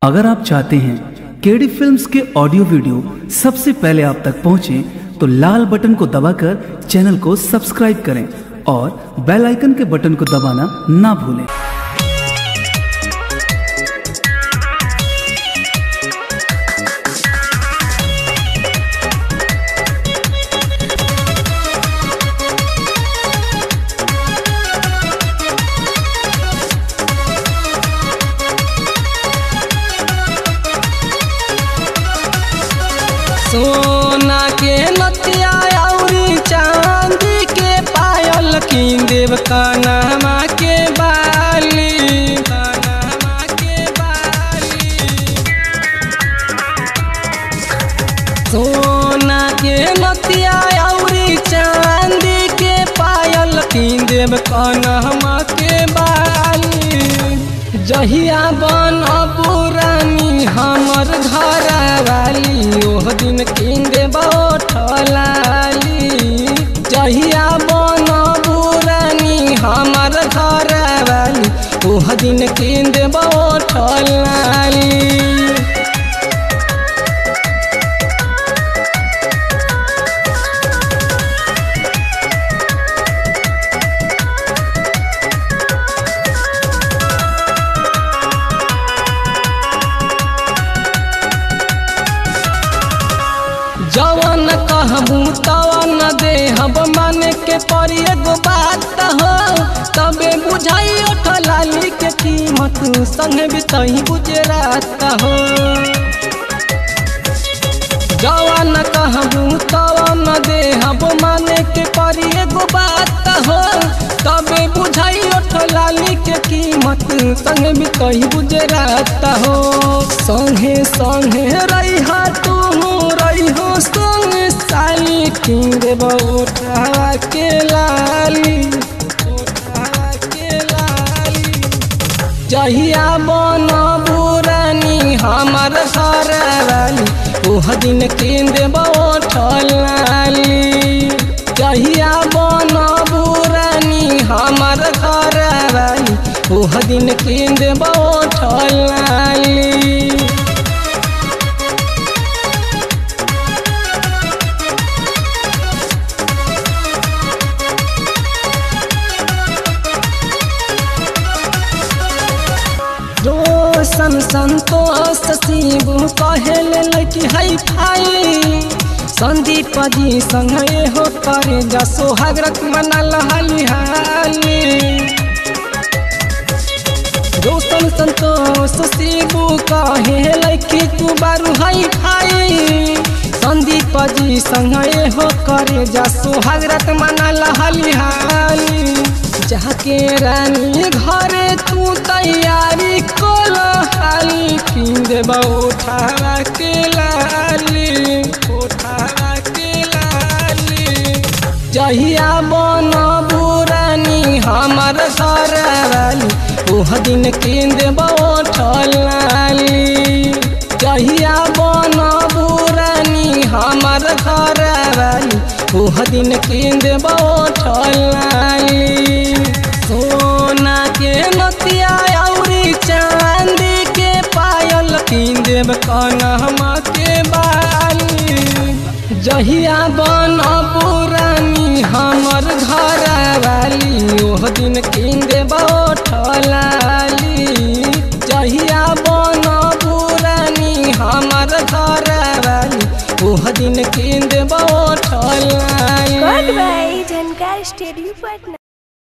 अगर आप चाहते हैं केडी फिल्म्स के ऑडियो वीडियो सबसे पहले आप तक पहुंचे तो लाल बटन को दबाकर चैनल को सब्सक्राइब करें और बेल आइकन के बटन को दबाना ना भूलें सोना के नथिया अउरी चांदी के पायल किन देव कानमा के बाली कानमा के बाली सोना के नथिया अउरी चांदी के पायल किन देव कानमा के बाली जहिया बन पुरानी हमर घर वाली ओह दिन किन देव ठलाली जहिया बन पुरानी हमर घर वाली ओह दिन किन देव ठलाली जवन कहबू तवन देहब मन के परी एगो बात हो तबे बुझाई लाली के कीमत संग बितही गुजरात हो जवन कहबू तवन देहब मन के परी एगो बात हो तबे बुझाई लाली के कीमत संग बितही गुजरात हो संगे संगे रही तू रही हो संग साली किंग उठा के लाली उठा के लाली जहिया बन बुरानी हमर घर वाली ओह दिन किंद लाली जहिया बन बुरानी हमर घर वाली ओह दिन किंद लाली रोशन संतोष शिबू कहल लड़की है भाई संदीप जी संगे हो करे जा सोहागरत मनल हाली हाली रोशन संतोष शिबू कहे लड़की तू बारू है भाई संदीप जी संगे हो करे जा सोहागरत मनल हाली हाली जाके रानी घरे तू तैयारी कोल हाली किन देब उठावा के लाली उठावा के लाली जहिया बन बुरानी हमर घर वाली ओह दिन किन देब लाली जहिया बन बुरानी हमर घर वाली ओह दिन किन देब लाली सोना के नतिया अउरी चांदी के पायल किन देव कनहमा के बाली जहिया बन पुरानी हमर घर वाली ओह दिन किन देव ठलाली जहिया बन पुरानी हमर घर वाली ओह दिन किन देव ठलाली Goodbye, Jankar Stadium Patna.